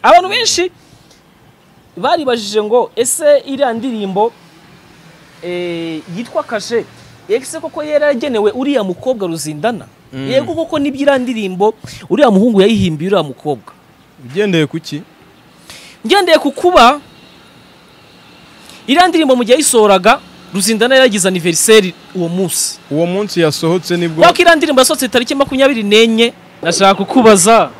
abantu benshi baribajije ngo ese iriya ndirimbo eh, yitwa kashe ese koko yari yaragenewe uriya mukobwa ruzindana yego koko nibyo iriya ndirimbo uriya muhungu yayihimbiye uriya mukobwa ugendeye ku ki ngendeye ku kuba iriya ndirimbo mu gihe yayisohoraga ruzindana yari yagize aniveriseri uwo munsi uwo munsi yasohotse nibwo kubera ko iriya ndirimbo yasohotse tariki makumyabiri n'enye ndashaka kukubaza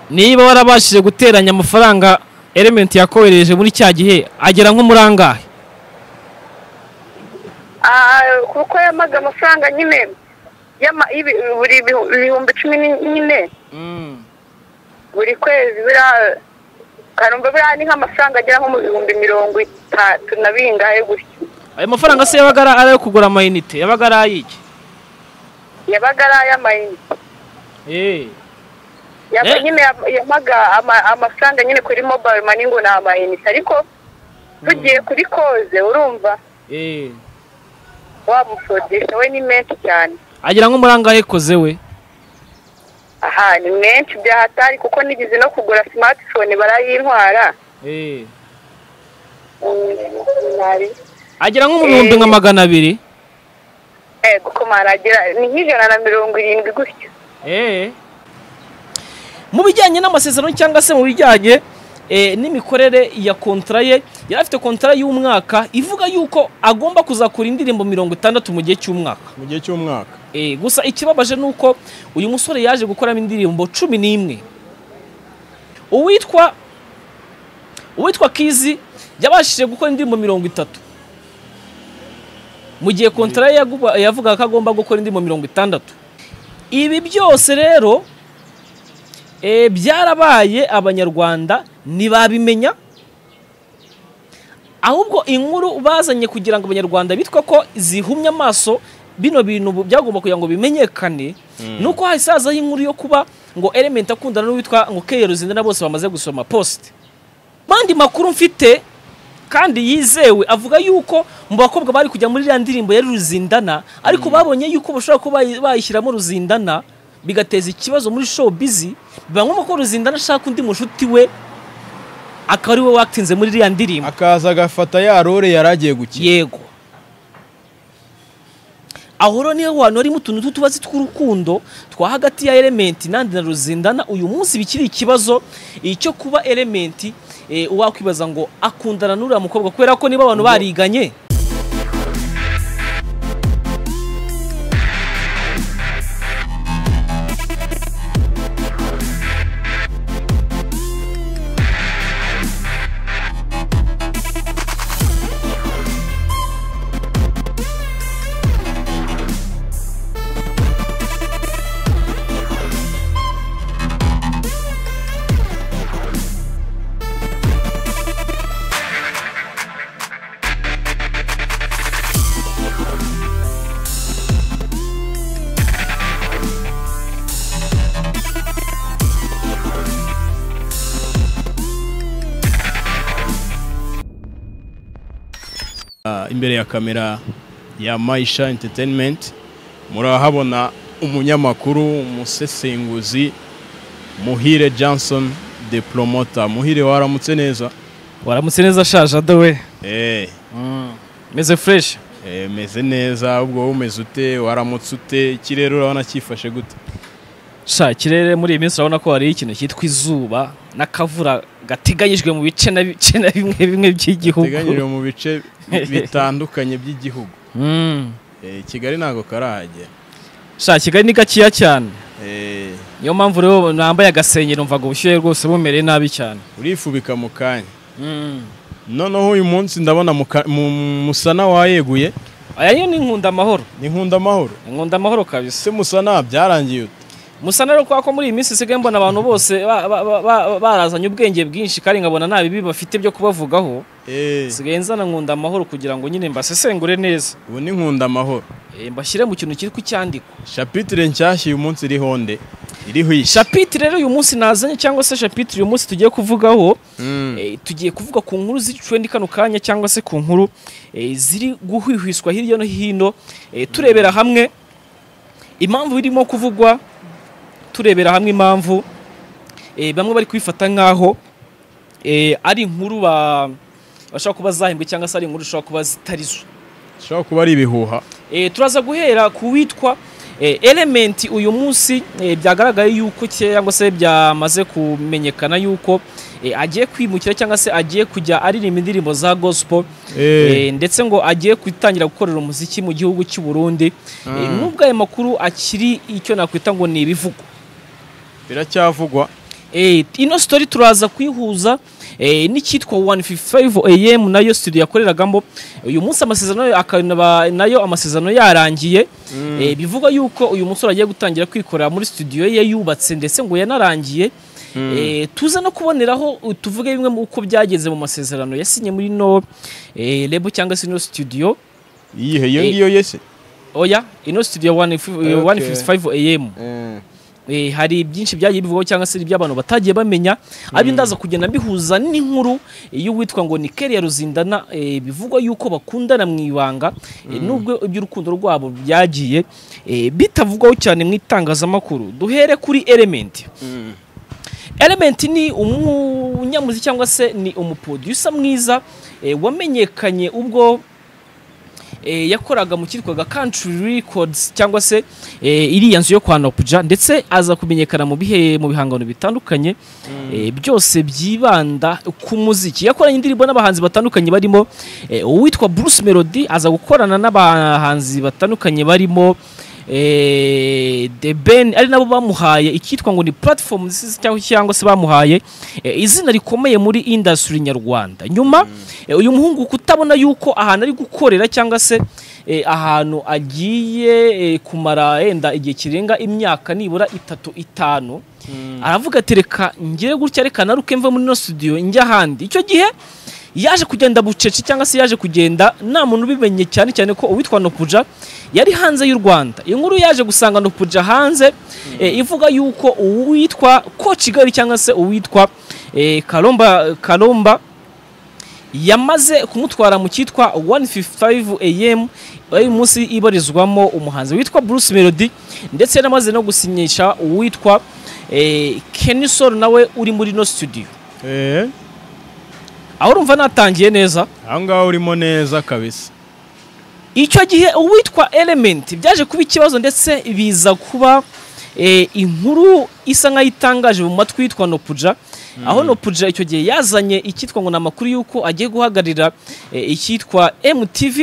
niba warabashije guteranya amafaranga elementi yakohereje muri cya gihe agera nko muri angahe kuko yamaze amafaranga nyine y'ama- y'ibi- buri bihu- ibihumbi cumi nyine buri kwezi biriya karumva biriya ni nk'amafaranga agera nko mu bihumbi mirongo itatu na bingahe gutyo ayo mafaranga se yabaga ari ayo kugura amayinite yabaga ari ay'iki yabaga ari ay'amayinite Yaba- Eh. nyine yab- yabaga ama- amafaranga nyine kuri mobile mani ngo ni amayinite ariko tugiye kuri koze urumva wa mukodesha we ni menshi cyane agera nko muri angahe koze we aha ni menshi byahatari kuko nigeze no kugura simatifone barayintwara Mm, ntari- agera nko mu bihumbi nka magana abiri Eh, kuko maragira ni nk'ijana na mirongo irindwi gutyo mu bijyanye n'amasezerano cyangwa se mu bijyanye eh, n'imikorere ya kontara ye yari afite kontara y'umwaka ivuga yuko agomba kuzakura indirimbo mirongo itandatu mu gihe cy'umwaka mu gihe cy'umwaka Eh, gusa ikibabaje ni uko uyu musore yaje gukoramo indirimbo cumi n'imwe uwitwa uwitwa kizi yabashije gukora indirimbo mirongo itatu mu gihe kontara ye yaguba- yavugaga ko agomba gukora indirimbo mirongo itandatu ibi byose rero eh, byarabaye abanyarwanda ntibabimenya ahubwo inkuru bazanye kugira ngo abanyarwanda bitwa ko zihumye amaso bino bintu bu- byagomba kugira ngo bimenyekane nuko hahise hazaho inkuru yo kuba ngo element akundana n'uwitwa ngo keyero zindana bose bamaze gusoma post bandi makuru mfite kandi yizewe avuga yuko mu bakobwa bari kujya muri iriya ndirimbo yari ruzindana ariko babonye yuko bashobora kuba bayi- bayishyiramo ruzindana bigateza ikibazo muri show bizi biba ngombwa ko ruzindana ashaka undi mushuti we akaba ari we watinze muri iriya ndirimbo akaza agafata ya role yari agiye gukina yego aho rero niho hantu harimo utuntu tw'utubazi tw'urukundo twa hagati ya elementi nandi na ruzindana uyu munsi bikiri ikibazo icyo kuba elementi eh, wakwibaza ngo akundana n'uriya mukobwa kubera ko niba abantu bariganye Ah, imbere ya kamera ya Maisha Entertainment murahabona umunyamakuru umusesenguzi Muhire Johnson the promoter Muhire waramutse neza waramutse neza ashaje adawe eh meze fureshi eh, meze neza ubwo wowe umeze ute waramutse ute ikirere urabona cyifashe gute sha ikirere muri iyi minsi urabona ko hari ikintu cyitwa izuba n'akavura gateganyijwe mu bice na bice na bimwe bimwe by'igihugu teganyijwe mu bice bi- bitandukanye by'igihugu Mm. Eh, Kigali ntabwo karahagera sha kigali ni gakeya cyane Eh, niyo mpamvu rero nambaye agasengero mvaga ubushyuhe rwose bumereye nabi cyane urifubika mu kanya noneho uyu munsi ndabona mu ka- mu- musana wayeguye aya yo ni nkunda amahoro ni nkunda amahoro nkunda amahoro kabisa se musana byarangiye ute musa rero kubera ko muri iyi minsi isigaye mbona abantu bose ba- ba- ba- ba- barazanye ubwenge bwinshi kandi nkabona nta bibi bafite byo kubavugaho Eh, nsigaye nzana nkunda amahoro kugira ngo nyine mbasesengure neza ubu ni nkunda amahoro Eh, mbashyire mu kintu cyitwa icyandiko shapitire nshyashya uyu munsi iriho nde iriho iyi shapitire rero uyu munsi nazanye cyangwa se shapitire uyu munsi tugiye kuvugaho Mm, Eh, tugiye kuvuga ku nkuru ziciwe kano kanya cyangwa se ku nkuru eh, ziri guhwihwiswa hirya no hino eh, turebera hamwe impamvu irimo kuvugwa turebera hamwe impamvu eh, bamwe bari kubifata nk'aho eh, ari inkuru ba- bashobora kuba zahembwe cyangwa se ari inkuru zishobora kuba zitari zo bishobora kuba ari ibihuha Eh, turaza guhera ku witwa eh, element uyu munsi eh, byagaragaye yuko cyangwa se byamaze kumenyekana yuko eh, agiye kwimukira cyangwa se agiye kujya aririmba indirimbo za gospel Eh. eh, ndetse ngo agiye gutangira gukorera umuziki mu gihugu cy'u Burundi Eh, Mm. nubwo aya makuru akiri icyo nakwita ngo ni ibivugo biracyavugwa Eh, ino story turaza kuyihuza eh, n'icyitwa 155 am nayo studio yakoreragamo uyu munsi amasezerano yayo akaba nayo amasezerano yarangiye eh, bivuga yuko uyu musore agiye gutangira kwikorera muri studio ye yubatse ndetse ngo yanarangiye eh, tuze no kuboneraho uh, tuvuge bimwe mu uko byagenze mu masezerano yasinye muri no eh, lebo cyangwa se ino studio iyihe iyo Eh. ngiyo yese oya ino studio 155 155 Okay. am Eh, hari byinshi byagiye bivugwaho cyangwa se iby'abantu batagiye bamenya abyo ndaza kugenda mbihuza n'inkuru eh, y'uwitwa ngo ni Kelly ya Ruzindana eh, bivugwa yuko bakundana mu ibanga eh, nubwo iby'urukundo rwabo byagiye eh, bitavugwaho cyane mu itangazamakuru duhere kuri Element Element ni umunyamuziki cyangwa se ni umuproducer mwiza eh, wamenyekanye ubwo eh, yakoraga mu cyitwaga Country Records cyangwa se eh, iriya nzu yo kwa Nopja ndetse aza kumenyekana mu bihe mu bihangano bitandukanye eh, byose byibanda ku muziki yakoranye indirimbo n'abahanzi batandukanye barimo eh, uwitwa Bruce Melody aza gukorana n'abahanzi batandukanye barimo eh, The Ben ari nabo bamuhaye icyitwa ngo ni platform zisi- cyangwa- cyangwa se bamuhaye eh, izina rikomeye muri industry nyarwanda nyuma eh, uyu muhungu kutabona yuko ahantu ari gukorera cyangwa se eh, ahantu agiye eh, kumara yenda igihe kirenga imyaka nibura itatu itanu aravuga ati reka ngire gutya reka naruke mve muri ino studio njya ahandi icyo gihe yaje kugenda bucece cyangwa se yaje kugenda nta muntu ubimenye cyane cyane ko uwitwa Nopuja yari hanze y'u Rwanda iyi nkuru yaje gusanga Nopuja hanze eh, ivuga yuko uwitwa ko Kigali cyangwa se uwitwa eh, Karomba Karomba yamaze kumutwara mu cyitwa 155 AM uyu munsi ibarizwamo umuhanzi witwa Bruce Melody ndetse yanamaze no gusinyisha uwitwa eh, Kenisol nawe uri muri no studio Eh, aho urumva natangiye neza aho ngaho urimo neza kabisa icyo gihe uwitwa element byaje kuba ikibazo ndetse biza kuba eh, inkuru isa nk'aho itangaje mu matwi yitwa nopuja aho nopuja icyo gihe yazanye icyitwa ngo ni amakuru y'uko agiye guhagararira eh, icyitwa mtv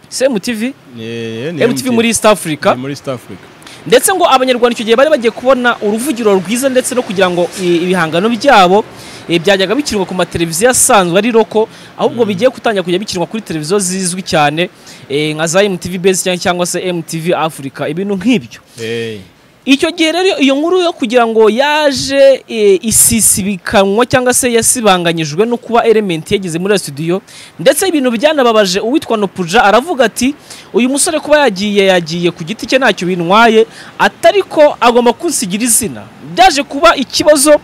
se mtv Eh, ni mtv muri east africa ni muri East Africa ndetse ngo abanyarwanda icyo gihe bari bagiye kubona uruvugiro rwiza ndetse no kugira ngo i- ibihangano byabo eh, byajyaga bikinwa ku mateleviziyo asanzwe ari roko ahubwo bigiye gutangira kujya bikinwa kuri televiziyo zizwi cyane eh, nka za MTV Base cyangwa- cyangwa se MTV Africa ibintu nk'ibyo Eh, icyo gihe rero iyo nkuru yo kugira ngo yaje eh, isisibikanwa cyangwa se yasibanganyijwe no kuba element yageze muri iyo studio ndetse ibintu byanababaje uwitwa Nopuja aravuga ati uyu musore kuba yagiye yagiye ku giti cye ntacyo bintwaye atari ko agomba kunsigira izina byaje kuba ikibazo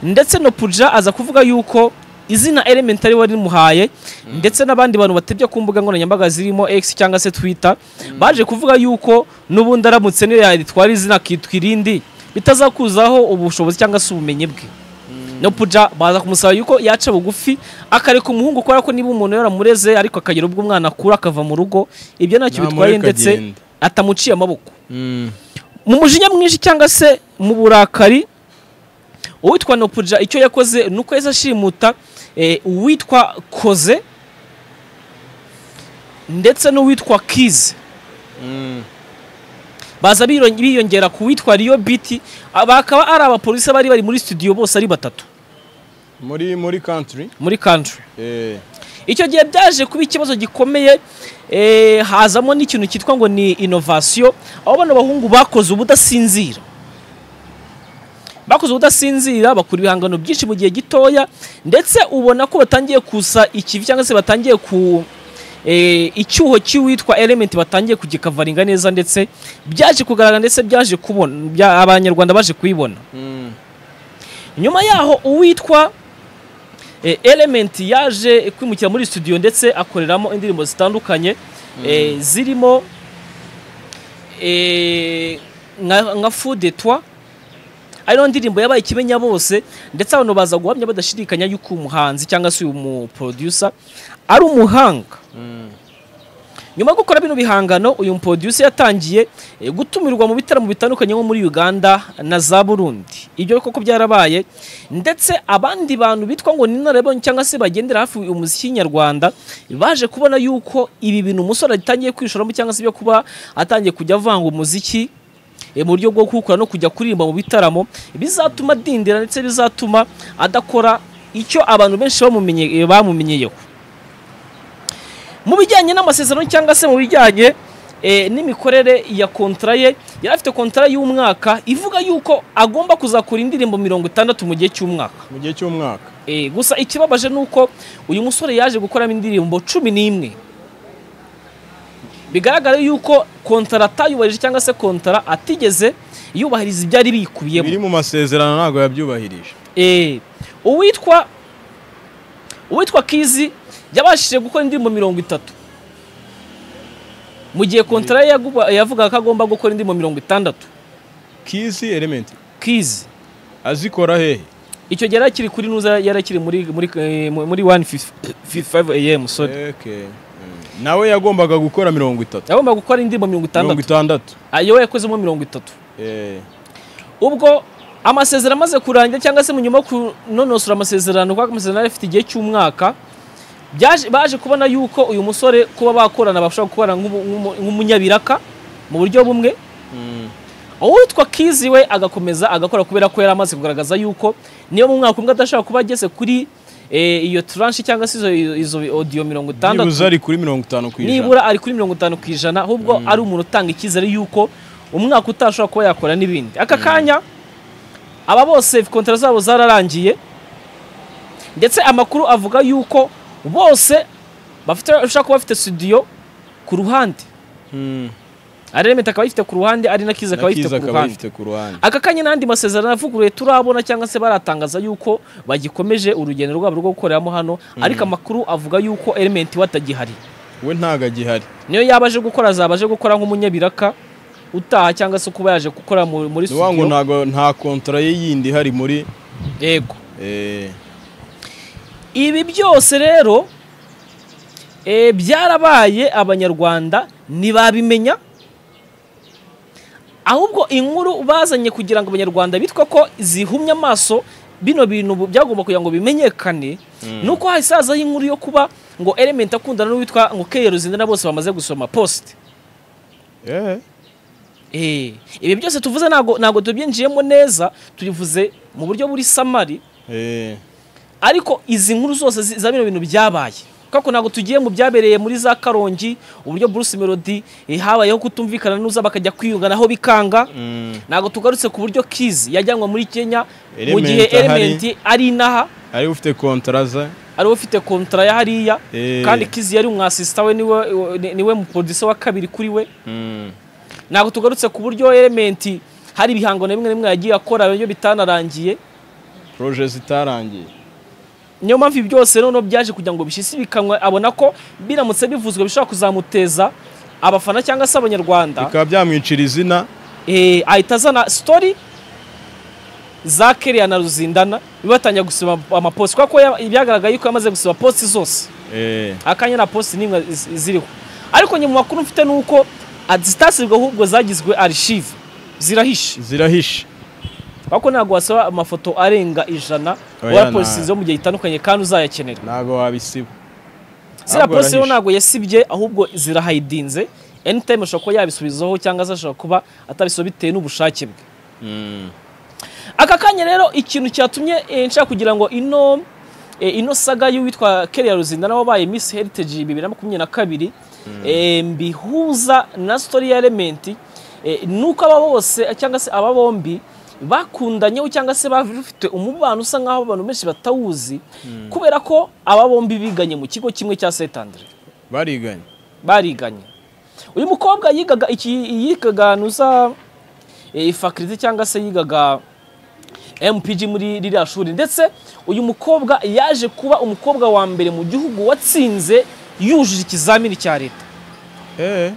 ndetse Nopuja aza kuvuga yuko izina element ari wari rimuhaye ndetse n'abandi bantu batebya ku mbuga nkoranyambaga zirimo X cyangwa se Twitter baje kuvuga yuko n'ubundi aramutse niyo yaritwara izina akitwa irindi bitazakuzaho ubushobozi cyangwa se ubumenyi bwe no puja baza kumusaba yuko yaca bugufi akareka umuhungu kubera ko niba umuntu yaramureze ariko akagira ubwo umwana akura akava mu rugo ibyo ntacyo bitwaye Namureka ndetse agenda. atamuciye amaboko mm. mu mujinya mwinshi cyangwa se mu burakari uwitwa nopuja icyo yakoze ni uko yahise ashimuta eh, uwitwa koze ndetse n'uwitwa kize Mm. baza biron- biyongera ku witwa riyo biti bakaba ari abapolisi bari bari muri studio bose ari batatu muri muri country muri country eh, icyo gihe byaje kuba ikibazo gikomeye eh, hazamo n'ikintu cyitwa ngo ni inovasiyo aho bano bahungu bakoze ubudasinzira bakoze ubudasinzira bakura ibihangano byinshi mu gihe gitoya ndetse ubona ko batangiye kusa ikivi cyangwa se batangiye ku eh, icyuho cy'uwitwa element batangiye kugikavaringa neza ndetse byaje kugaragara ndetse byaje kubona bya- abanyarwanda baje kubibona mm. nyuma yaho uwitwa eh, element yaje kwimukira muri studio ndetse akoreramo indirimbo zitandukanye eh, zirimo eh, nka nka fudetwa ari nayo ndirimbo yabaye ikimenya bose ndetse abantu baza guhamya badashidikanya yuko umuhanzi cyangwa se uyu muproducer ari umuhanga nyuma yo gukora bino bihangano uyu muproducer yatangiye eh, gutumirwa mu bitaramo bitandukanye nko muri Uganda na za Burundi ibyo koko byarabaye ndetse abandi bantu bitwa ngo ni narabonye cyangwa se bagendera hafi uyu muziki nyarwanda baje kubona yuko ibi bintu umusore atangiye kwishoramo cyangwa se byo kuba atangiye kujya avanga umuziki eh, mu buryo bwo kuwukora no kujya kuririmba mu bitaramo bizatuma adindira ndetse bizatuma adakora icyo abantu benshi bamumenye- eh, bamumenyeyeho mu bijyanye n'amasezerano cyangwa se mu bijyanye eh, n'imikorere ya kontara ye yari afite kontara y'umwaka ivuga yuko agomba kuzakora indirimbo mirongo itandatu mu gihe cy'umwaka mu gihe cy'umwaka Eh, gusa ikibabaje ni uko uyu musore yaje gukoramo indirimbo cumi n'imwe bigaragara yuko kontara atayubahirije cyangwa se kontara atigeze yubahiriza ibyari bikubiyemo biri mu masezerano ntabwo yabyubahirije Eh, uwitwa uwitwa kizi yabashije gukora indirimbo mirongo itatu mu gihe kontara ye yaguba- yavugaga ko agomba gukora indirimbo mirongo itandatu kisi elementi kizi azikora hehe icyo gihe yari akiri kuri nuza yari akiri muri muri eh, mu- muri 155 am sorry Okay. Mm. nawe yagombaga gukora mirongo itatu yagomba gukora indirimbo mirongo mirongo itandatu itandatu ayo we yakozemo mirongo itatu Eh, ubwo amasezerano amaze kurangira cyangwa se mu nyuma yo kunonosora amasezerano kuko amasezerano yari afite igihe cy'umwaka byaje- baje kubona yuko uyu musore kuba bakorana bashobora gukorana nk'umu- nk'umu- nk'umunyabiraka mu buryo bumwe mm. uwitwa kizi we agakomeza agakora kubera ko yari amaze kugaragaza yuko niyo mu mwaka umwe adashobora kuba ageze kuri eh, iyo turanshi cyangwa se izo, izo odiyo mirongo itandatu nibuze ari kuri mirongo itanu ku ijana nibura ari kuri mirongo itanu ku ijana ahubwo ari umuntu utanga icyizere yuko umwaka utashobora kuba yakora n'ibindi aka kanya aba bose kontara zabo zararangiye ndetse amakuru avuga yuko bose bafite bashobora kuba bafite studio ku ruhande Mm. aremeta akaba ayifite ku ruhande ari na kiza akaba na ayifite kiza ku akaba ruhande ayifite ku ruhande aka kanya n'andi masezerano avuguruye turabona cyangwa se baratangaza yuko bagikomeje urugendo rwabo rwo gukoreramo hano ariko amakuru avuga yuko element we atagihari we ntago agihari niyo yaba aje gukora azaba aje gukora nk'umunyabiraka utaha cyangwa se kuba yaje gukora mu- muri ni wa ngo studio ntago nta kontara ye yindi ihari muri yego eh, ibi byose rero eh, byarabaye abanyarwanda ntibabimenya ahubwo inkuru bazanye kugira ngo abanyarwanda bitwa ko zihumye amaso bino bintu bu- byagomba kugira ngo bimenyekane ni uko hahise hazaho inkuru yo kuba ngo element akundana n'uwitwa ngo keyo na bose bamaze gusoma post eh. Eh, ibi byose tuvuze ntago ntago tubyinjiyemo neza tubivuze mu buryo buri samari Eh. ariko izi nkuru zose zi- za bino bintu byabaye kako ntago tugiye mu byabereye muri za karongi uburyo Bruce Melody eh, habayeho kutumvikana n'uza bakajya kwiyunganaho bikanga Mm. ntago tugarutse ku buryo Kiz yajyanwa muri Kenya mu Element gihe ahari. Element ari inaha ari ufite kontara za ariwe ufite kontra ya hariya Eh. kandi Kiz yari umwasista we niwe ni- niwe mu producer wa kabiri kuri we Mm. ntabwo tugarutse ku buryo elementi hari ibihangano bimwe na bimwe yagiye akora iyo bitanarangiye proje zitarangiye niyo mpamvu ibi byose noneho byaje kugira ngo bishyisikanywe abona ko biramutse bivuzwe bishobora kuzamuteza abafana cyangwa se abanyarwanda bikaba byamwicira izina Eh, ahita azana sitori za keriya na ruzindana bibatangira gusoma amaposi kuko ya- byagaragaye yuko yamaze gusoma posi zose Eh. akanya na posi n'imwe zi- ziriho ariko nyuma mu makuru mfite ni uko zitasigwe ahubwo zagizwe arishive zirahishe zirahishe Ariko ntabwo wasaba amafoto arenga ijana Oya, wa nta- polisi zo mu gihe gitandukanye kandi uzayakenera ntabwo wabisiba ziriya Ntabwo polisi rero arahishe. ntabwo yasibye ahubwo zirahayidinze anytime ashobora kuba yabisubizaho cyangwa se ashobora kuba atabisubiza bitewe n'ubushake bwe Mm. aka kanya rero ikintu cyatumye eh, nshaka kugira ngo ino eh, ino saga y'uwitwa Kelly Ruzindana wabaye Miss Heritage bibiri na makumyabiri na kabiri eh, mbihuza na story ya Element eh, nuko aba bose cyangwa se aba bombi bakundanyeho cyangwa se bafite umubano usa nk'aho abantu benshi batawuzi kubera ko aba bombi biganye mu kigo kimwe cya Saint Andre bariganye bariganye uyu mukobwa yigaga iki yigaga nuza eh, faculty cyangwa se yigaga MPG muri ririya shuri ndetse uyu mukobwa yaje kuba umukobwa wa mbere mu gihugu watsinze yujuje ikizamini cya leta Eh.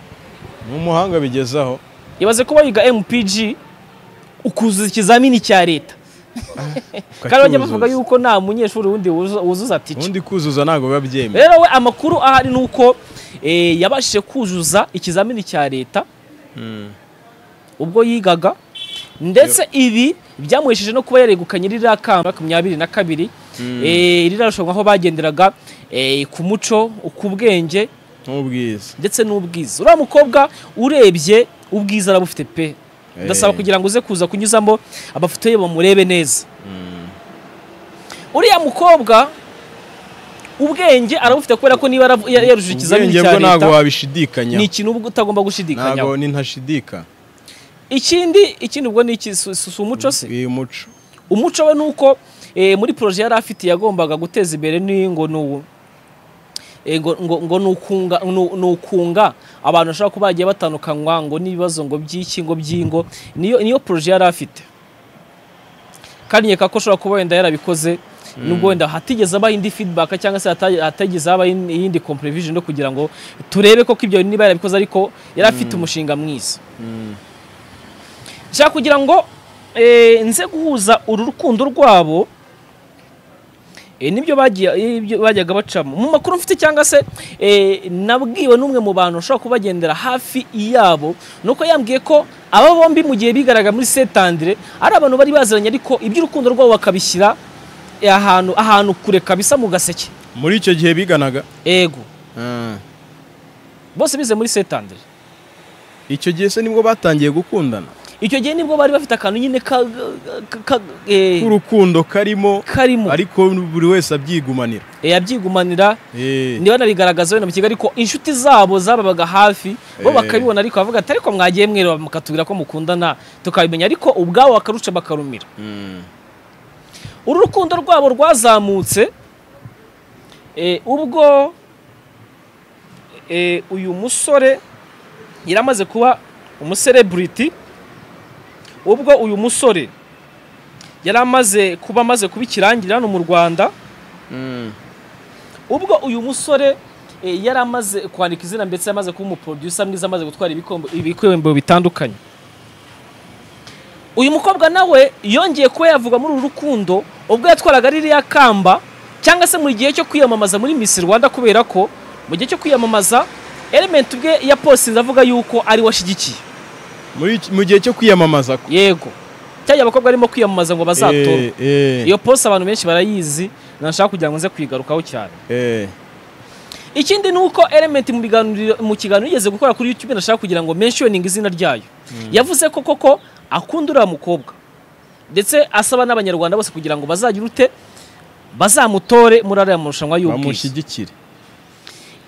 ni umuhanga bigezaho ibaze kuba yiga MPG ukuzuza ikizamini cya leta kandi bajya bavuga yuko nta munyeshuri wundi wuzu- wuzuza tica ubundi kuzuza ntabwo biba byemewe rero we amakuru ahari ni uko eh, yabashije kuzuza ikizamini cya leta ubwo yigaga ndetse ibi byamuhesheje no kuba yaregukanye ririya kamba makumyabiri na kabiri Eh, ririya rushanwa aho bagenderaga eh, ku muco ku bwenge nk'ubwiza ndetse n'ubwiza uriya mukobwa urebye ubwiza arabufite pe ndasaba Eh. kugira ngo uze kuza kunyuzamo amafoto ye bamurebe neza uriya mukobwa ubwenge arabufite kubera ko niba yaravu- ya- yarujije ikizamini ubwenge cya bwo ntabwo leta ni wabishidikanyaho ikintu uba utagomba ntabwo gushidikanyaho ninashidika ikindi ikindi ubwo ni iki si- si si umuco se uyu muco umuco we ni uko eh, muri poroje yari afite yagombaga guteza imbere ni ngo ni uwo Eh, ngo ngo ngo ni ukunga nu- ni ukunga abantu bashobora kuba bagiye batandukanywa ngo n'ibibazo ngo by'iki ngo by'ingo niyo niyo poroje yari afite kandi nkeka ko ashobora kuba wenda yarabikoze nubwo wenda hatigeze abaho indi feedback cyangwa se hata- hatagize habaho in- iyindi comprevision no kugira ngo turebe koko ibyo niba yarabikoze ariko yari afite umushinga mwiza nshaka kugira ngo eh, nze guhuza uru rukundo rwabo eh, nibyo bagiye- eh, ibyo bajyaga bacamo mu makuru mfite cyangwa se eh, nabwiwe n'umwe mu bantu ushobora kubagendera hafi yabo nuko yambwiye ko aba bombi mu gihe bigaraga muri setandire ari abantu bari baziranye ariko iby'urukundo rwabo bakabishyira eh, ahantu ahantu kure kabisa mu gaseke muri icyo gihe biganaga ego Ah. bose bize muri setandire icyo gihe se nibwo batangiye gukundana icyo gihe nibwo bari bafite akantu nyine ka, ka, ka, eh, k'urukundo karimo karimo ariko buri wese abyigumanira eh, abyigumanira Eh, niba nabigaragaza wenda mu kigali ko inshuti zabo zababaga hafi bo Eh. bakabibona ariko bavuga ati ariko mwagiye mwereba mukatubwira ko mukundana tukabimenya ariko ubwabo bakaruca bakarumira mm. uru rukundo rwabo rwazamutse eh, ubwo eh, uyu musore yari amaze kuba umusereburiti ubwo uyu musore yari amaze kuba amaze kuba ikirangirire hano mu rwanda Mm. ubwo uyu musore eh, yari amaze kwandika izina ndetse yamaze kuba umuproducer mwiza amaze gutwara ibikombe ibikombe bitandukanye uyu mukobwa nawe yongeye kuba yavuga muri uru rukundo ubwo yatwaraga ririya kamba cyangwa se mu gihe cyo kwiyamamaza muri Miss Rwanda kubera ko mu gihe cyo kwiyamamaza element ubwe yaposinze avuga yuko ari we ashyigikiye Muri iki- mu gihe cyo kwiyamamaza ko yego cyangwa abakobwa barimo kwiyamamaza ngo bazatorwe Eh, eh, iyo posi abantu benshi barayizi nashaka kugira ngo nze kuyigarukaho cyane eh. ikindi ni uko element mu biganiro mu kiganiro yigeze gukora kuri youtube ndashaka kugira ngo menshoninge izina ryayo yavuze ko koko akunda uriya mukobwa ndetse asaba n'abanyarwanda bose kugira ngo bazagira ute bazamutore muri ariya marushanwa y'ubwiza bamushyigikire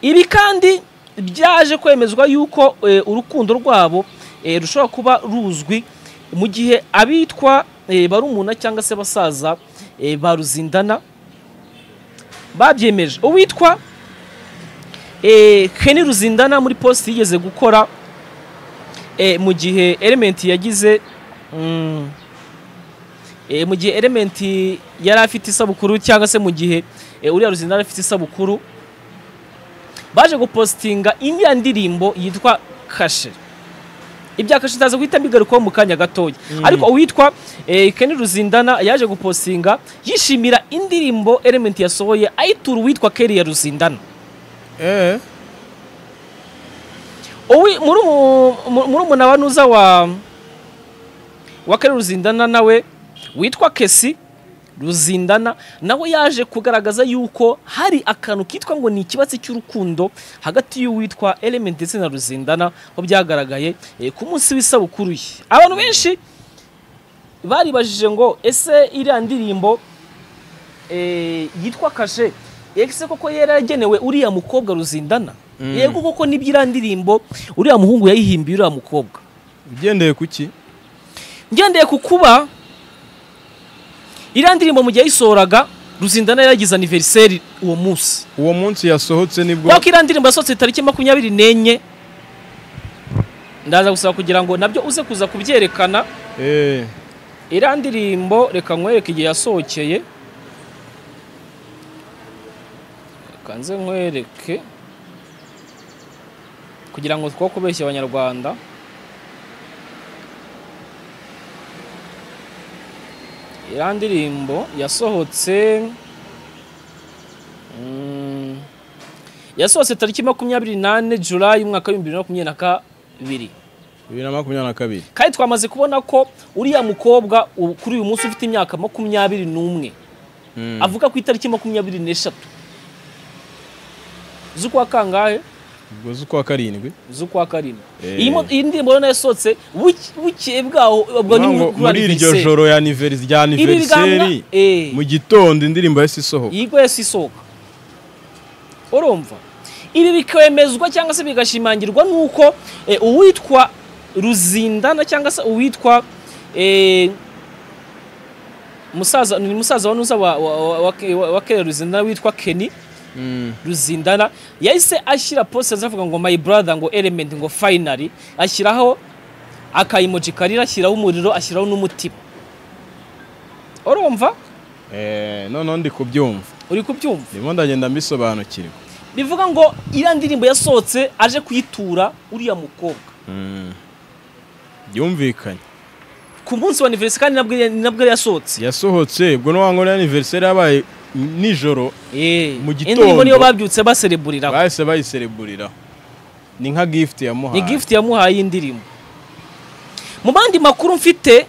ibi kandi byaje kwemezwa yuko eh, urukundo rwabo eh, rushobora kuba ruzwi mu gihe abitwa eh, barumuna cyangwa se abasaza eh, ba ruzindana babyemeje uwitwa eh, Kenny ruzindana muri post yigeze gukora eh, mu gihe element yagize mm, eh, mu gihe element yari afite isabukuru cyangwa se mu gihe eh, uriya ruzindana afite isabukuru baje gupositinga iriya ndirimbo yitwa kashe ibya kashe utaza guhita mbigarukaho mu kanya gatoya ariko uwitwa eh, Kenny Ruzindana yaje gupositinga yishimira indirimbo Element yasohoye ayitura uwitwa Kelly ya Ruzindana Eh, Uwi- murumu- mu- murumuna wa nuza wa wa Kelly Ruzindana nawe witwa Kesi Ruzindana nawe yaje kugaragaza yuko hari akantu kitwa ngo ni ikibatsi cy'urukundo hagati y'uwitwa Element ndetse na Ruzindana ho byagaragaye eh, ku munsi w'isabukuru ye abantu benshi baribajije ngo ese iriya ndirimbo eh, yitwa kashe ese koko yari yaragenewe uriya mukobwa Ruzindana yego koko nibyo iriya ndirimbo uriya muhungu yayihimbiye uriya mukobwa ugendeye ku ki ngendeye ku kuba iriya ndirimbo mu gihe yayisohoraga ruzindana yari yagize aniveriseri uwo munsi uwo munsi yasohotse nibwo kubera ko iriya ndirimbo yasohotse tariki makumyabiri n'enye ndaza gusaba kugira ngo nabyo uze kuza kubyerekana Eh, iriya ndirimbo reka nkwereke igihe yasohokeye reka nze nkwereke kugira ngo two kubeshya abanyarwanda iriya ndirimbo yasohotse mm, yasohotse tariki makumyabiri nane julayi umwaka w'ibihumbi bibiri na makumyabiri na kabiri bibiri na makumyabiri na kabiri kandi twamaze kubona ko uriya mukobwa u- kuri uyu munsi ufite imyaka makumyabiri n'umwe Mm. avuga ku itariki makumyabiri n'eshatu z'ukwa kangahe ubwo z'ukwa karindwi z'ukwa karindwi Eh. iyi mo- iyi ndirimbo rero yasohotse buke- bukeye bwaho ubwo ni Ngo kuri muri iryo anniversaire. joro ya anniversary- rya Ibi biganwa aniveriseri eh. mu gitondo indirimbo yahise isohoka yigwa yose isohoka urumva ibi bikemezwa cyangwa se bigashimangirwa n'uko eh, uwitwa ruzindana cyangwa se uwitwa eh, musaza ni musaza wa nuza wa, wa, wa, wa, wa, wa Kera ruzindana witwa Kenny ruzindana yahise ashyira poste avuga ngo my brother ngo element ngo finally ashyiraho akayimoji karira ashyiraho umuriro ashyiraho n'umutima urumva Eh, noneho ndi kubyumva uri kubyumva ndimo ndagenda mbisobanukirwa bivuga ngo iriya ndirimbo yasohotse aje kuyitura uriya mukobwa Mm. byumvikanye ku munsi wa aniveriseri kandi nabwo yari- nabwo yari yasohotse yasohotse ubwo n'uwango ya aniveriseri yabaye m- nijoro Eh, Mu iyi ndirimbo niyo gitondo. babyutse basereburiraho bahise bayisereburiraho ni nka gift yamuhaye ni gift yamuhaye indirimbo mu bandi makuru mfite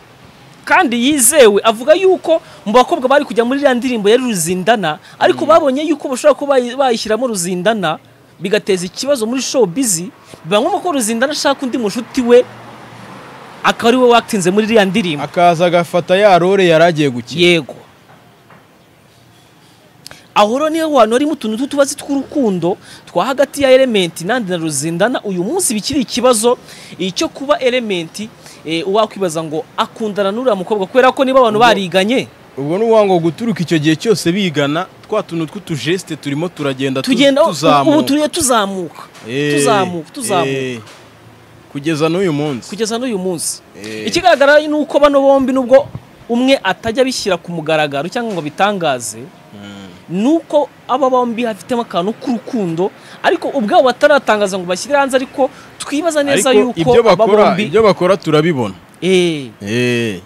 kandi yizewe avuga yuko mu bakobwa bari kujya muri iriya ndirimbo yari ruzindana ariko babonye yuko bashobora kuba bayi- bayishyiramo ruzindana bigateza ikibazo muri show bizi biba ngombwa ko ruzindana ashaka undi mushuti we akaba ari we watinze muri iriya ndirimbo akaza agafata ya role yari agiye gukina yego aho rero niho hantu harimo utuntu tw'utubazi tw'urukundo twa hagati ya elementi nandi na ruzindana uyu munsi bikiri ikibazo eh, cyo kuba elementi eh, wakwibaza ngo akundana n'uriya mukobwa kubera ko niba abantu Ubwo- bariganye ubwo n'uwango guturuka icyo gihe cyose bigana twa tuntu tw'utujeste turimo turagenda tu- tugenda ubu tuzamuka turiye tuzamuka Eh, tuzamuka tuzamuka eh. kugeza n'uyu munsi kugeza n'uyu munsi Eh. ikigaragara ni uko bano bombi nubwo umwe atajya abishyira ku mugaragaro cyangwa ngo abitangaze ni uko aba bombi hafitemo akantu k'urukundo ariko ubwabo bataratangaza ngo bashyire hanze ariko twibaza neza ariko yuko ibyo aba bakora bombi ibyo bakora turabibona Eh, Eh,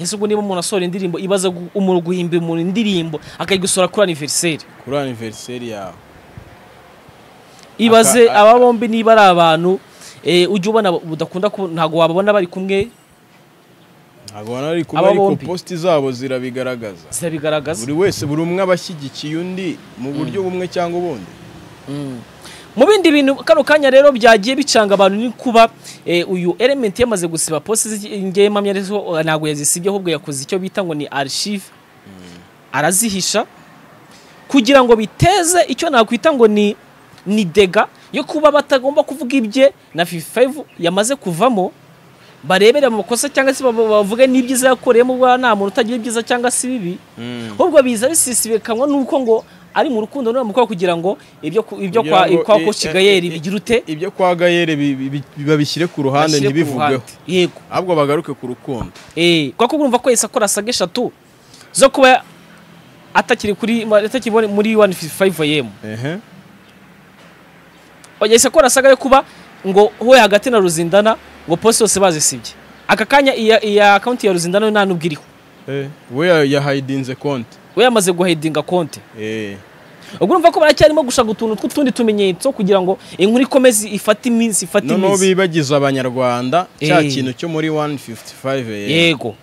ese ubwo niba umuntu asohora indirimbo ibaza gu- umuntu guhimbira umuntu indirimbo akayigusora kuri aniveriseri kuri aniveriseri yawe ibaze Aka- aba bombi niba ari abantu eh, ujya ubona budakunda ku- ntabwo wababona bari kumwe ntabwo ubona ari kuba Aba ariko bombi. positi zabo zirabigaragaza zirabigaragaza buri wese buri umwe aba ashyigikiye undi mu buryo bumwe cyangwa ubundi mu bindi bintu kano kanya rero byagiye bicanga abantu ni kuba eh, uyu element yamaze gusiba poste zi- ngewe mpamya rero eh, ntabwo yazisibye ahubwo yakoze icyo bita ngo ni archive arazihisha kugira ngo biteze icyo nakwita ngo ni ni dega yo kuba batagomba kuvuga ibye na 55 yamaze kuvamo barebere mu makosa cyangwa se bab- bavuge n'ibyiza yakoreyemo bwa nta muntu utagira ibyiza cyangwa se ibibi ahubwo biza bisisibikanwa n'uko ngo ari mu rukundo n'uwo mukobwa kugira ngo ibyo ku- ibyo Kugira kwa ngo kwa i- ko i- Shigayeri i- bigira ute ibyo kwa gayere bi- bi- bi- babishyire ku ruhande bashyire ku ntibivugweho ruhande. yego ahubwo bagaruke ku rukundo eh kwa ko urumva ko yahise akora saga eshatu zo kuba atakiri kuri atakiri muri 155 am ehe yahise akora saga yo kuba ngo we hagati na Ruzindana ngo poste yose bazisibye aka kanya iya iya account ya Ruzindana yo nta nubwo iriho Eh, we ya- yahayidinze konti we yamaze guhedinga konti Eh, ubwo urumva ko baracyarimo gushaka utuntu tw'utundi tumenyetso kugira ngo inkuru ikomeze ifate iminsi ifate noneho iminsi bibagiza abanyarwanda cya Eh. kintu cyo muri 155 eh. yego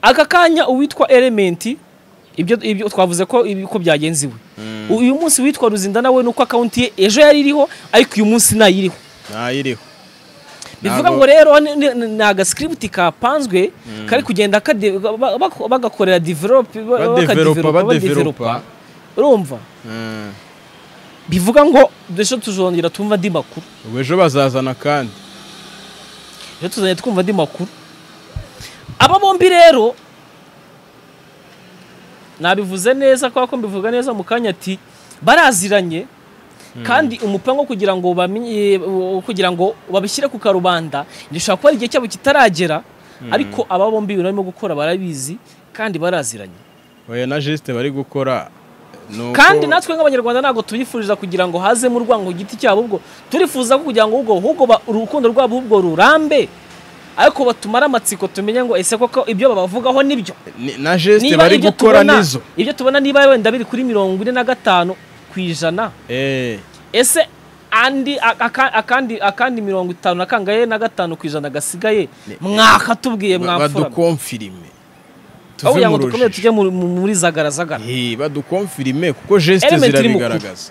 aka kanya uwitwa elementi ibyo ibyo twavuze ko ibi- ko byagenziwe uyu munsi witwa ruzindana we nuko akawunti ye ejo yari iriho ariko uyu munsi ntayiriho ntayiriho bivuga Ntabwo- ngo rero ni- ni ni agascript kapanzwe kari kugenda kade- ba- ba- bagakorera develop badeveropa bakadevelopa, badeveropa urumva Mm. bivuga ngo ejo tuzongera twumva andi makuru ubu ejo bazazana kandi ejo tuzajya twumva andi makuru aba bombi rero nabivuze neza kubera ko mbivuga neza mu kanya ati baraziranye kandi umupango wo kugira ngo bamenye wo kugira ngo babishyire ku karubanda ntishobora kuba ari igihe cyabo kitaragera ariko aba bombi ibintu barimo gukora barabizi kandi baraziranye oya na jeste bari gukora ni uko- kandi natwe nk'abanyarwanda ntabwo tubifuriza kugira ngo hazemo urwango ku giti cyabo ubwo turifuza ko kugira ngo ubwo ahubwo ba- urukundo rwabo ubwo rurambe ariko batumara amatsiko tumenye ngo ese koko ibyo babavugaho nibyo Ni- na geste niba bari ibyo gukora tubona nizo ibyo tubona niba wenda biri kuri mirongo ine na gatanu ku ijana Eh, ese andi a- aka- akandi akandi mirongo itanu na kangahe na gatanu ku ijana gasigaye mwakatubwiye ba- mwamfura badukomfirime aho kugira ngo tuve mu dukomere rujijo tujye mu- mu- muri zagaragara Eh, badukomfirime kuko geste Element iri mu zirabigaragaza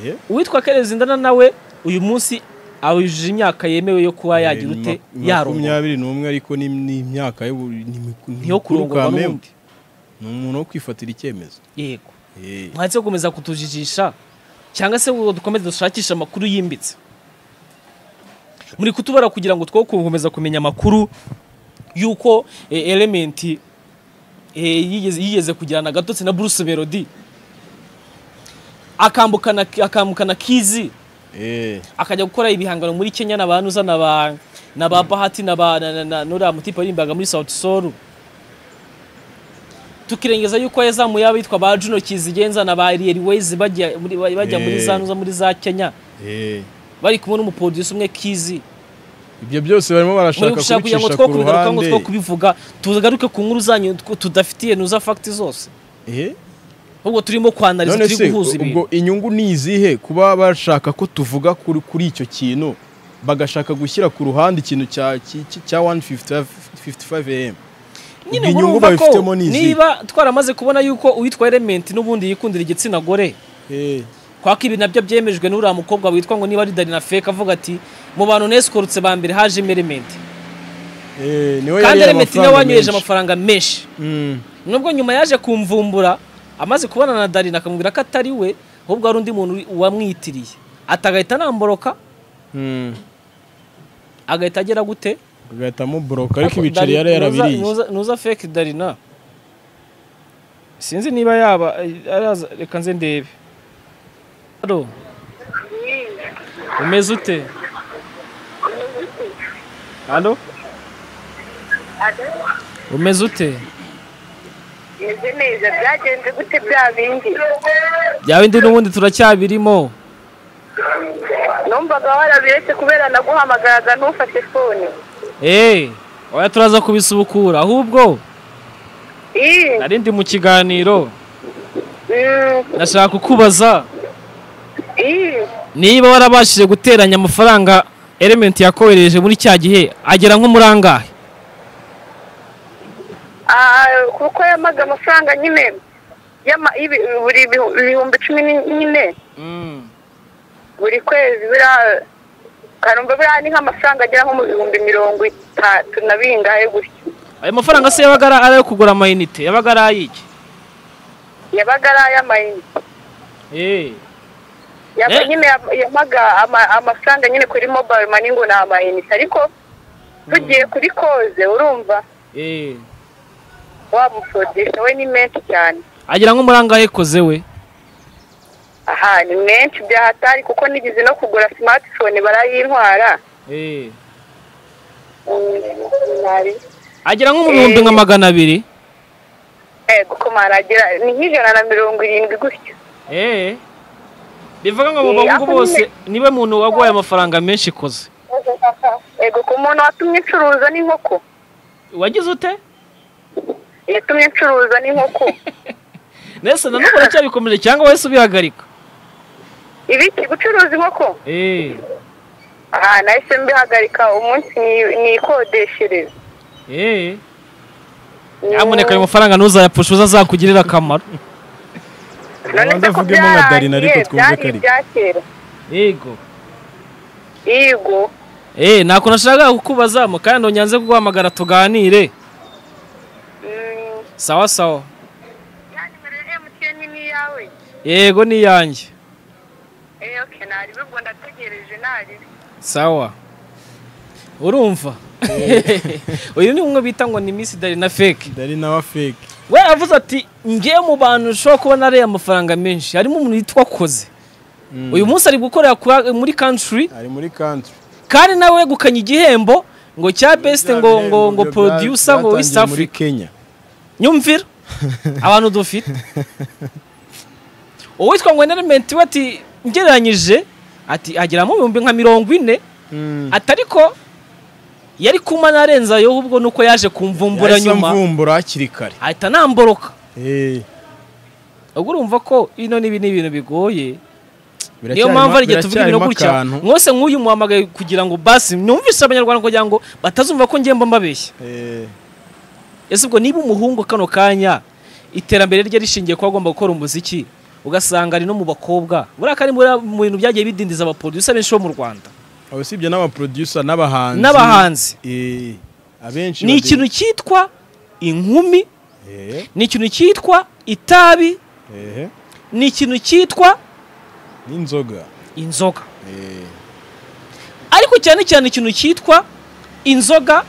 Eh, uwitwa kerezi ndana nawe uyu munsi awujije imyaka yemewe yo kuba yagira ute ma- yarongora makumyabiri n'umwe ariko ni ni imyaka yo niyo kurongorwa n'ubundi ni umuntu wo kwifatira icyemezo yego Eh, mwatse gukomeza kutujijisha cyangwa se ngo dukomeze dushakishe amakuru yimbitse muri kutubara kugira ngo two gukomeza kumenya amakuru y'uko eh, elementi eh, yigeze yigeze kugirana gatotsi na Bruce Melody akambukana akambukana kizi eh, akajya gukora ibihangano muri Kenya na ba Nuza na ba na ba Bahati na ba na, na, na nuriya mutipe warimbaga muri Sauti Sol tukirengeza yuko yazamuye abitwa ba Juno Kizigenza na ba Ariel Ways bajya muri bajya muri za Eh. Nuza muri za Kenya eh. bari kumwe n'umuproducer umwe Kizi ibyo byose barimo muri barashaka gushaka kugira ngo two kubicisha ku kubigaruka ngo ruhande two kubivuga tugaruke ku nkuru zanyu tw- tudafitiye Nuza fact zose Eh, ahubwo turimo kwanariza none turi se guhuza ibintu ubwo inyungu ni izihe kuba bashaka ko tuvuga kuri kuri icyo kintu bagashaka gushyira ku ruhande ikintu cya ki- ki- cya 155am nyine ubwo inyungu urumva ko babifitemo ni izihe? niba twaramaze kubona yuko uwitwa Element n'ubundi yikundira igitsina gore kwako ibi nabyo byemejwe n'uriya mukobwa witwa ngo niba ari Danny na feke avuga ati mu bantu nesikorutse ba mbere haje emerementi kandi emerementi niwe wanyoheje amafaranga menshi nubwo nyuma yaje kumvumbura amaze kubona na Danny akamubwira ko atari we ahubwo hari undi muntu wamwitiriye atagahita anamboroka agahita agera gute agahitamo boroka ariko ibiceri Danny, yari yarabiriye nuza- nuza- nuza feke Danny na sinzi niba yaba araza- reka nze ndebe Halo, umeze ute halo umeze ute meze neza byagenze gute bya bindi byaba indi n'ubundi turacyabirimo numvaga warabiretse kubera naguhamagaraga ntufashe fone eee oya turaza kubisubukura ahubwo Ii, nari ndi mu kiganiro mm, nashaka kukubaza ii, niba warabashije guteranya amafaranga elementi yakohereje muri cya gihe agera nko muri angahe ah, kuko yamaga amafaranga nyine yama- ibi- buri bihu- ibihumbi cumi ni- nyine buri kwezi bira karumva buriya ni nk'amafaranga agera nko mu bihumbi mirongo itatu na bingahe gutyo ayo mafaranga se yabaga ari ayo kugura amayinite yabaga ari ayiki yabaga ari ay'amayinite eee Yaba Eh. nyine yam- yamaga ama- amafaranga nyine kuri mobile money ngo ni amayinite ariko tugiye kuri koze urumva eee wamukodesha we ni menshi cyane agera nko muri angahe koze we aha ni menshi byahatari kuko nigeze no kugura smartphone barayintwara eee Mm, nari- agera nko mu bihumbi nka magana abiri yego ko maragira ni nk'ijana na mirongo irindwi gutyo eee bivuga ngo mu Eh, bahungu ako bose nyine. niwe muntu waguhaye amafaranga menshi koze yego ku muntu watumye incuruza n'inkoko wagize ute yatumye incuruza n'inkoko mbese na none uracyabikomeje cyangwa wese ubihagarika ibiki gucuruza inkoko eee aha nahise mbihagarika umunsi ni- nikodeshereza eee nyamuneka ayo mafaranga ntuzayapfushe uzazakugirira akamaro none Ubanza se ko avugemo nka Darina ariko byarangiye twumve byari ko ari- ibya kera yego yego eee ntabwo nashakaga kukubaza mukanya nyanze kuguhamagara tuganire Mm, sawa sawa ya nimero ya MTN ni iyawe yego ni iyanjye Eh, okay, nari bibwo ndategereje nari sawa urumva uyu ni umwe bita ngo ni miss darina fake dari nawe fake we yavuze ati ngewe mu bantu ushobora kubona ariya amafaranga menshi harimo umuntu yitwa koze uyu munsi ari gukorera kuri- muri country ari muri country kandi nawe wegukanye igihembo ngo cya best Bya ngo ngo bihembo ngo bya- producer ngo west byatangiye muri africa Kenya nyumvira abantu dufite uwitwa ngo element we ati ngereranyije ati ageramo ibihumbi nka mirongo ine Mm. ati ariko yari kuma narenzayo ubwo nuko yaje kumvumbura yahise nyuma amvumbura hakiri kare ahita anamboroka Eh, ubwo urumva ko bino n'ibi ni ibintu bigoye niyo biracyarimo- mpamvu ari igihe tuvuga ibintu biracyarimo gutya akantu. mwose nk'uyu muhamagaye kugira ngo basi numvise abanyarwanda kugira ngo batazumva ko ngemba mbabeshya Eh, ese ubwo niba umuhungu kano kanya iterambere rye rishingiye kuba agomba gukora umuziki ugasanga ari no mu bakobwa buriya ko ari muri- mu bintu byagiye bidindiza abaproducer benshi bo mu rwanda usibye n'abaproducer n'abahanzi n'abahanzi Eh, abenshi ni bade- ikintu cyitwa inkumi Eh, ni ikintu cyitwa itabi eh, ni ikintu cyitwa n'inzoga inzoga Eh, ariko cyane cyane ikintu cyitwa inzoga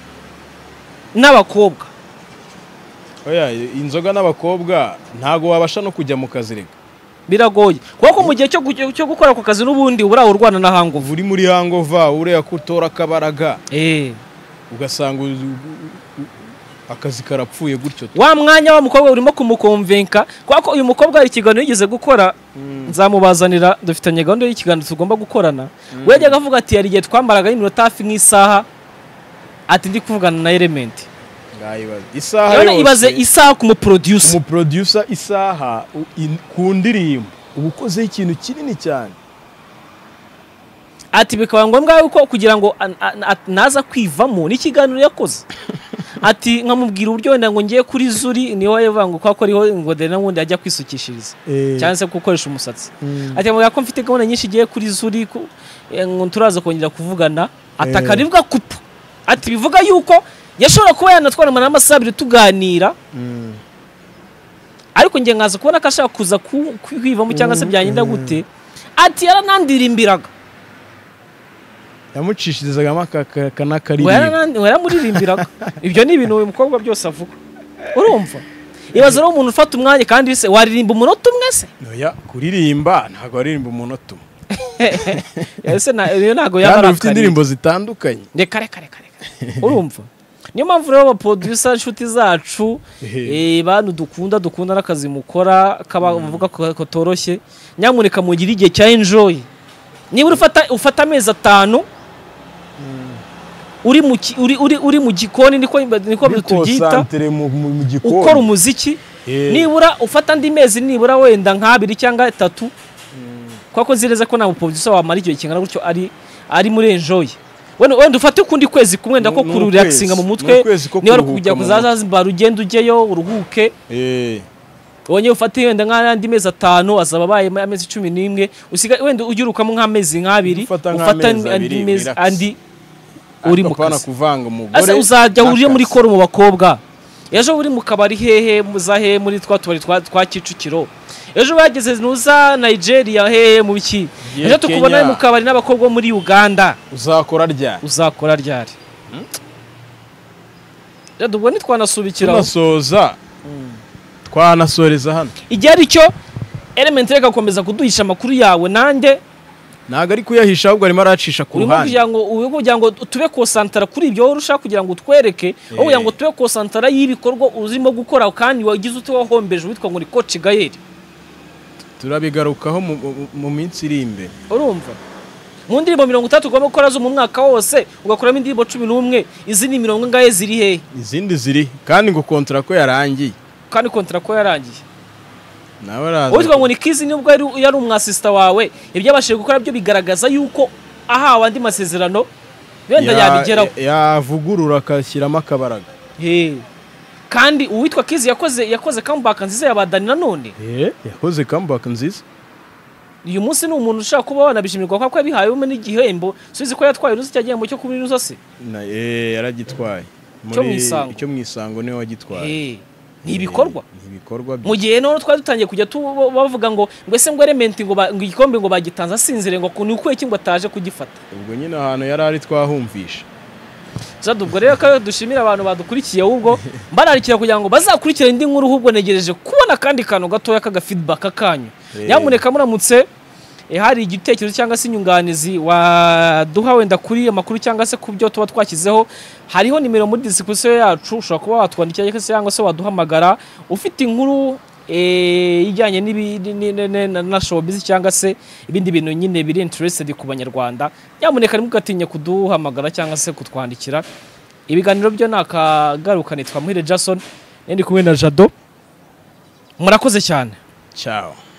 n'abakobwa oya inzoga n'abakobwa ntago wabasha no kujya mu kazi reka biragoye kuko mu gihe cyo gu- cyo gukora ako kazi n'ubundi uba urwana na hangovu uri muri hangova uriya kutora akabaraga eee ugasanga uzi- u- u- akazi karapfuye gutyo tu. wa mwanya wa mukobwa urimo kumukomvenka kubera ko uyu mukobwa hari ikiganiro yigeze gukora nzamubazanira dufitanye gahunda y'ikiganiro tugomba gukorana we yajyaga avuga ati hari igihe twambaraga y'iminota hafi nk'isaha ati ndi kuvugana na elementi Ndayibaza. isaha rero ibaze yose isaha ku muproducer umuproducer isaha u- in- ku ndirimbo uba ukozeho ikintu kinini cyane ati bikaba ngombwa yuko kugira ngo an- an- at- naza kwivamo n'ikiganiro yakoze ati nkamubwira uburyo wenda ngo ngiye kuri zuri niho yavuga ngo kwa ko ariho ngo dore n'ubundi ajya kwisukishiriza cyangwa se gukoresha umusatsi ati mubwira ko mfite gahunda nyinshi igiye kuri zuri ku- eh, ngo turaza kongera kuvugana ati Eh. akarivuga kupu ati bivuga yuko yashobora kuba yanatwara n'amasaha abiri tuganira Mm. ariko ngiye nkaza kubona ko ashaka kuza ku- kwivamo cyangwa se byagenda gute ati yaranandirimbiraga yamucishirizagamo aka- aka- ngo akanakaririmbo yarana- ngo yaramuririmbiraga ibyo ni ibintu uyu mukobwa byose avuga urumva ibaze rero umuntu ufata umwanya kandi se waririmba umunota umwe se oya kuririmba ntabwo aririmba umunota umwe ese na- iyo ntabwo yaba kandi ari ufite akariri. indirimbo zitandukanye reka reka reka reka urumva niyo mpamvu rero abaproducer inshuti zacu Ehe. eh, bantu dukunda dukunda n'akazi mukora kaba muvuga ko ko toroshye nyamuneka mugire igihe cya enjoy niba uri ufata ufata amezi atanu uri mu ki- uri uri uri mu gikoni niko niko Uri tubyita concentre mu mu- mu gikoni ukora umuziki Eh. nibura ufata andi mezi nibura wenda nk'abiri cyangwa atatu kubera ko nzi neza ko nta muproducer wamara igihe kingana gutyo ari ari muri enjoy wenda wenda ufate ukundi kwezi kumwe ndako Ni- ni kururelaxinga mu ukwezi. mutwe Ni ukwezi ko niba ari kuruhuka kujya mu kuzaza Zanzibar ugende ujyeyo uruhuke Eh, wongeye ufate wenda nk'andi mezi atanu azaba abaye amezi cumi n'imwe usiga wenda ugirukamo nk'amezi nk'abiri Ufata ufata nk'amezi andi abiri, mezi relax. andi uri mu ariko apana kazi kuvanga umugore ese uzajya uriye muri n'akazi. koro mu bakobwa ejo uri mu kabari hehe muza hehe muri twa tubari twa- twa kicukiro ejo bageze nuza nigeria hehe mu biki Ye ejo tukubona Kenya. mu kabari n'abakobwa bo muri uganda uzakora ryari uzakora ryari rero ubwo ntitwanasubikiraho tunasoza twanasoreza hano igihe ari cyo element reka gukomeza kuduhisha amakuru yawe nanjye ntabwo ari kuyahisha ahubwo arimo aracisha ku urimo ruhande kugira ngo urimo kugira ngo tube konsantara kuri ibyo wowe urushaho kugira ngo utwereke aho kugira ngo tube konsantara y'ibikorwa urimo gukora kandi wagize uti wahombeje witwa ngo ni koci gayeri turabigarukaho mu- mu- mu minsi iri imbere urumva mu ndirimbo mirongo itatu ugomba gukora zo mu mwaka wose ugakuramo indirimbo cumi n'umwe izindi mirongo ingahe ziri hehe izindi ziri kandi ngo kontara ko yarangiye kandi kontara ko yarangiye nawe araza uwitwa ngo ni kizi nubwo yari, yari umwasisita wawe ibyabashije gukora byo bigaragaza yuko ahawe andi masezerano wenda Ya- yabigeraho yavugurura akashyiramo akabaraga Hey. kandi uwitwa kizi yakoze yakoze comeback nziza yabadani nanone yakoze comeback nziza uyu munsi ni umuntu ushaka kuba wanabishimirwa kuko yabihawemo n'igihembo subizi ko yatwaye uruzi cya gihembo cyo kubiri n'uzosi Na- eh, yaragitwaye Cyo mu Muri- isango. cyo mu isango niwe wagitwaye Hey. ni ibikorwa Eh, ni ibikorwa bye. mu gihe none twari dutangiye kujya tu- bavuga ngo ngo ese ngo elementi ngo ba- ngo igikombe ngo bagitanze asinzire ngo ni ukuye ki ngo ataje kugifata ubwo nyine ahantu yari ari twahumvisha zadu ubwo rero ko dushimira abantu badukurikiye ahubwo mbararikira kugira ngo bazakurikire indi nkuru ahubwo negereje kubona akandi kantu gatoya k'aga feedback kanyu Eh. nyamuneka muramutse eh, hari igitekerezo cyangwa se inyunganizi waduha wenda kuri amakuru cyangwa se ku byo tuba twashyizeho hariho nimero muri disikusiyo yacu ushobora kuba watwandikira cyangwa se waduhamagara ufite inkuru eh, ijyanye n'ibi- ni- ni- ni- na- na showbiz cyangwa se ibindi bintu nyine biri interested ku banyarwanda nyamuneka ntimugatinye kuduhamagara cyangwa se kutwandikira ibiganiro byo ni akagarukane twamuhire jason ndi kumwe na jado murakoze cyane cyawe